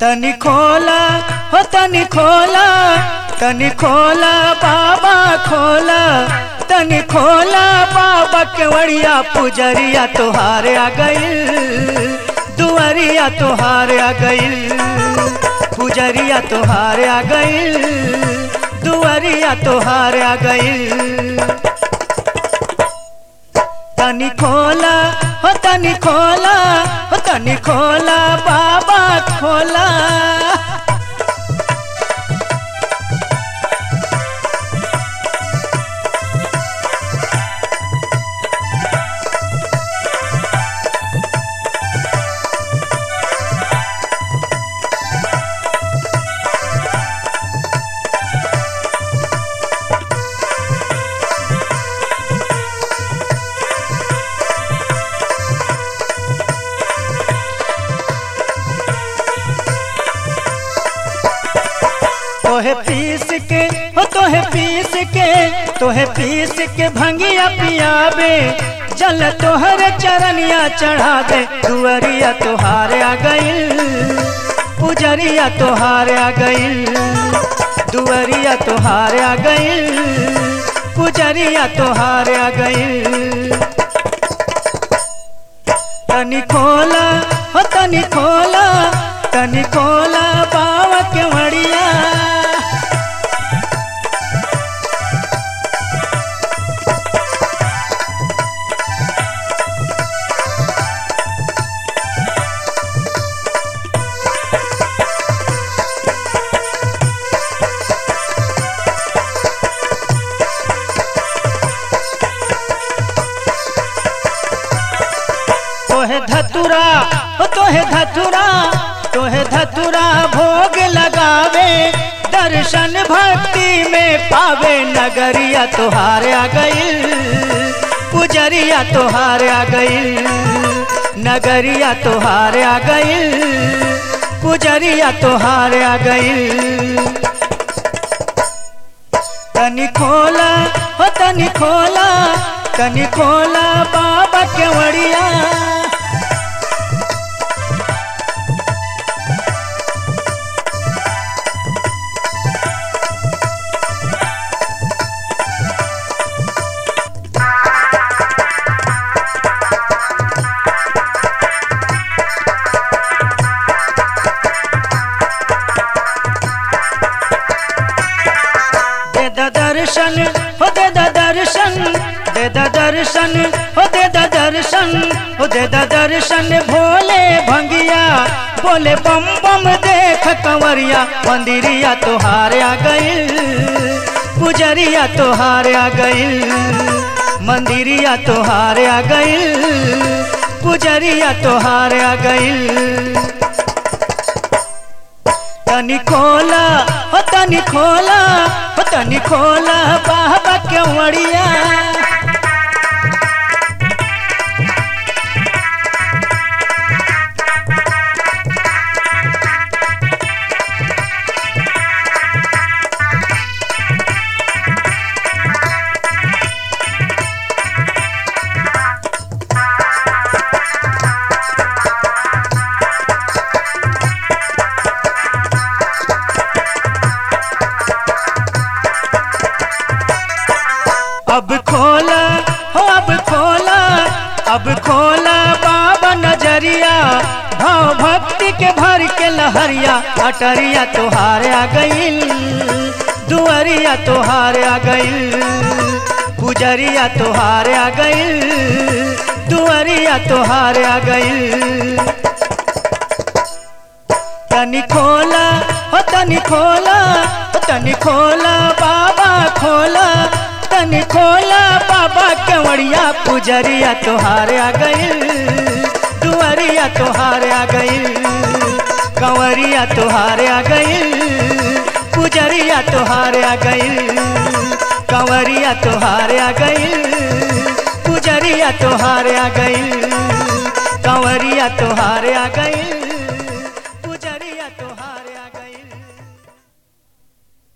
तनि खोला हो तनि खोला तनि खोला बाबा खोला तनि खोला बाबा केवड़िया पुजरिया तोहार आ गइल दुआरिया तोहार आ गइल पुजरिया तोहार आ गइल दुआरिया तोहार आ गइल तनि खोला हो तनि खोला हो तनि खोला बाबा खोला तोहे पीस के हो तोहे पीस के तोहे पीस के भंगिया पियाबे जल तोहर चरनिया चढ़ा दे दुअरिया तोहार आ गइल पुजरिया तोहार आ गइल दुअरिया तोहार आ गइल पुजरिया तोहार आ गइल तनि खोला हो तनि खोला तनि खोला बाबा के मड़िया तोहे धतुरा हो तोहे धतुरा तोहे धतुरा भोग लगावे दर्शन भक्ति में पावे नगरिया तोहार आ गइल पुजरिया तोहार आ गइल नगरिया तोहार आ गइल पुजरिया तोहार आ गइल तनि खोला हो तनि खोला तनि खोला बाबा केवड़िया दे द दर्शन हो दे द दर्शन दे द दर्शन हो दे द दर्शन हो दे द दर्शन भोले भंगिया बोले बम बम देख कंवरिया मंदिरिया तोहार आ गइल पुजरिया तोहार आ गइल मंदिरिया तोहार आ गइल पुजरिया तोहार आ गइल तनि खोला हो तनि खोला हो तनि खोला बाबा केवड़िया अब खोला हो अब खोला अब खोला बाबा नजरिया भाव भक्ति के भर के लहरिया अटरिया तोहार आ गइल दुअरिया तोहार आ गइल पुजरिया तोहार आ गइल दुअरिया तोहार आ गइल तनि खोला हो तनि खोला हो तनि खोला बाबा खोला तनि खोला बाबा केवड़िया पुजरिया तोहार आ गइल दुआरिया तोहार आ गइल कंवरिया तोहार आ गइल पुजरिया तोहार आ गइल कंवरिया तोहार आ गइल पुजरिया तोहार आ गइल कंवरिया तोहार आ गइल